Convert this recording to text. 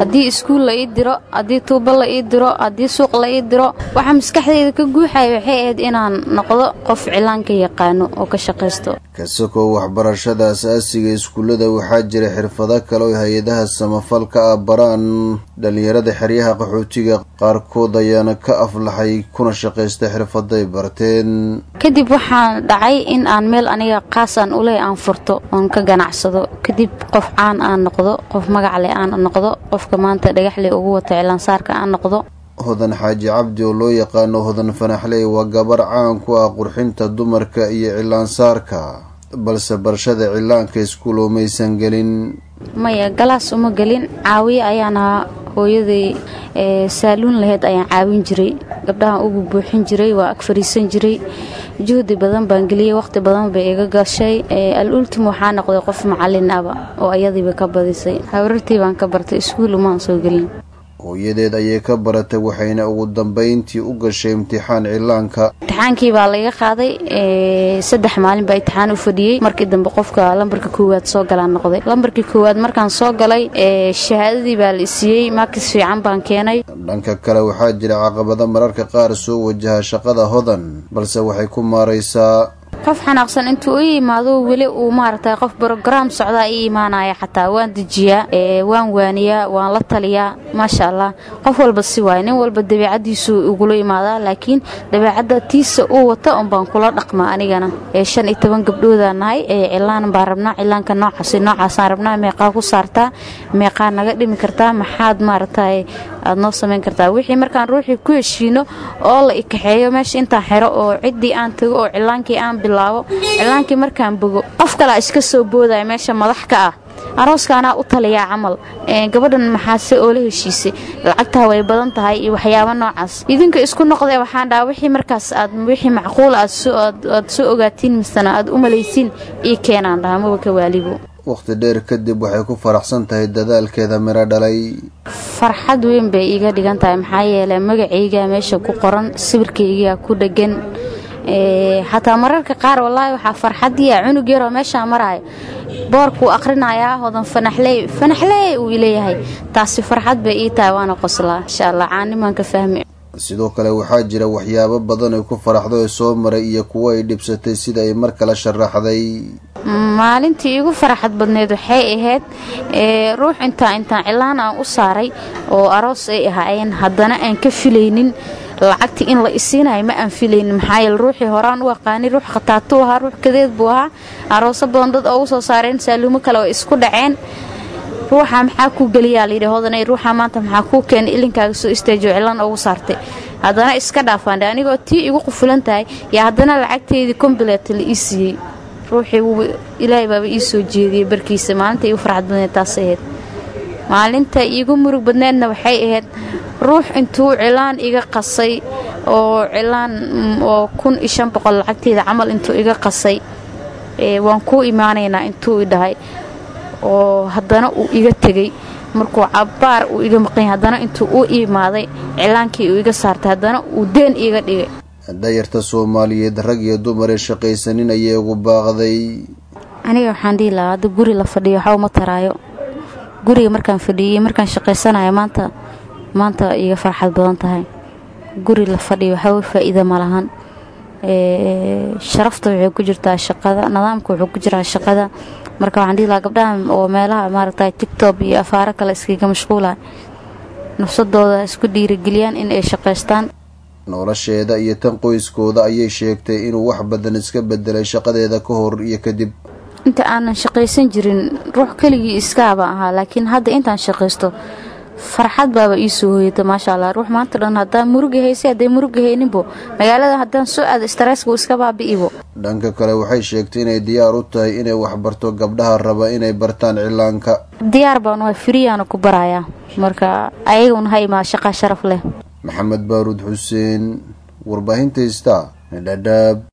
haddii iskuul la ii diro haddii tuubo la ii diro haddii suuq la ii diro waxaa maskaxdeyda ka guuxaya waxay ahayd inaan noqdo qof cilaanka yaqaano oo ka shaqaysto kasakoo waxbarashada asaasiga iskuullada waxaa jira xirfado kale oo hay-adaha samafalka ah baraan dhallinyarada xeryaha qaxootiga qaarkood ayaana ka aflaxay kuna shaqaysta xirfaday barteen kadib waxaan dhacay in aan meel aniga qaas aan uleh aan furto oon ka ganacsado kadib qof caan aan noqdo qof magacle aan noqdo qofka maanta dhagaxle ugu wata cilaansaarka aan noqdo hodan xaaji cabdi oo loo yaqaano hodan fanaxley waa gabar caan ku ah qurxinta dumarka iyo cilaansaarka balse barashada cilaanka iskuul oomaysan gelin maya galaas uma gelin caawiye ayaan ahaa hooyaday saaluun laheyd ayaan caawin jiray gabdhahan ugu buuxin jiray waa ag fariisan jiray juhdi badan baan geliyey waqti badan bay iga gashay al ultim waxaa noqday qof macalin aba oo ayadiiba ka badisay habarartii baan ka bartay iskuul umaan soo gelin hooyadeed ayay ka baratay waxayna ugu dambayntii u gashay imtixaan cilaanka imtixaankii baa laga qaaday saddex maalin baa imtixaan u fadhiyey markii dambe qofka lambarka koowaad soo galaan noqday lambarkii koowaad markaan soo galay shahaadadii baa la isiiyey maakis fiican baan keenay dhanka kale waxaa jira caqabado mararka qaar soo wajaha shaqada hodan balse waxay ku maaraysaa qof xanaaqsan intuu i yimaado weli uu maaragtay qof brograam socdaa ii imaanaya xataa waan dejiyaa waan waaniyaa waan la taliyaa maasha allah qof walba si waaya nin walba dabeicadiisu igula imaadaa laakiin dabeicadda tiisa uu wata un baan kula dhaqmaa anigana shan iyo toban gabdhoodaan nahay cilaan baan rabnaa cilaanka noocaasi noocaasaan rabnaa meeqaa ku saartaa meeqaa naga dhimi kartaa maxaad maaragtay aad noo samayn kartaa wixii markaan ruuxii ku heshiino oo la ikaxeeyo meesha intaan xero oo ciddii aan tago oo cilaankii aan bilaabo cilaankii markaan bogo qof kalea iska soo boodaya meesha madax ka ah arooskaanaa u taliyaa camal gabadhan maxaase oo la heshiisay lacagtaa way badan tahay iyo waxyaabo noocaas idinka isku noqdee waxaan dhaha wixii markaas aad wixii macquul aad soo ogaatiin misena aad u malaysiin ii keenaan dhaha maba ka waalibo waqti dheer kadib waxay ku faraxsan tahay dadaalkeeda miro dhalay farxad weyn bay iiga dhigan tahay maxaa yeelay magacaygaa meesha ku qoran sawirkaygaa ku dhegan xataa mararka qaar wallaahi waxaa farxadiya cunug yaroo meeshaa maraayo boorkuu akhrinayaa hodan fanaxley fanaxley uu ileeyahay taasi farxad bay ii tahay waana qoslaa insha allah caanimaan ka fahmi sidoo kale waxaa jira waxyaabo badan ay ku faraxdo ee soo maray iyo kuwo ay dhibsatay sida ay mar kale sharaxday maalintii igu faraxad badneed waxay ahayd ruux intaa intaan cilaan aan u saaray oo aroos ay ahaayeen haddana aan ka filaynin lacagtii in la isiinayo ma aan filaynin maxaa yeele ruuxii horaan u aqaanay ruux khataatuu ahaa ruux kadeed buu ahaa arooso badan dad oo u soo saareen saaluumo kale oo isku dhaceen ruuxa maxaa kuu geliyaa layidhi hodanay ruuxa maanta maxaa kuu keenay ilinkaaga soo istaajiyo cilaan ugu saartay haddana iska dhaafaandhe anigoo tii igu qufulan tahay yaa haddana lacagteydii kombileeta la ii siiyey ruuxii wuu ilaahay baaba ii soo jeediyey barkiisa maalinta iigu farxad badneed taas ahayd maalinta iigu murug badneedna waxay ahayd ruux intuu cilaan iga qasay oo cilaan oo kun iyo shan boqol lacagteeda camal intuu iga qasay waan kuu imaanaynaa intuu i dhahay oo haddana uu iga tegey markuu cabbaar uu iga maqanya haddana intuu u imaaday cilaankii uu iga saartay haddana uu deen iiga dhigay dayarta soomaaliyeed rag iyo dumar ee shaqaysanin ayay ugu baaqday aniga waxaan dhihi lahaa hadda guri la fadhiyo waxba uma taraayo guriga markaan fadhiyay markaan shaqaysanayo maanta maanta iga farxad badan tahay guri la fadhiyo waxba faa'iida ma lahan sharafta waxay ku jirtaa shaqada nidaamka wuxuu ku jiraa shaqada marka waxaan dhihi lahaa gabdhaha oo meelaha maaragtay tigtob iyo afaaro kale iskaga mashquula nafsadooda isku dhiirigeliyaan in ay shaqaystaan nolosheeda iyo tan qoyskooda ayay sheegtay inuu wax badan iska bedelay shaqadeeda ka hor iyo kadib inta aanan shaqaysan jirin ruux keligii iskaaba ahaa laakiin hadda intaan shaqaysto farxad baaba ii soo hooyata maasha allah ruux maanta dhan haddaan muruga haysay hadday muruga hayninbo magaalada haddaan soo aado stareska uu iska baabi'ibo dhanka kale waxay sheegtay inay diyaar u tahay inay waxbarto gabdhaha raba inay bartaan cilaanka diyaar baan waa firiyaana ku barayaa marka ayaguna ha imaa shaqaa sharaf leh maxamed baaruud xuseen warbaahinta ista dhadhaab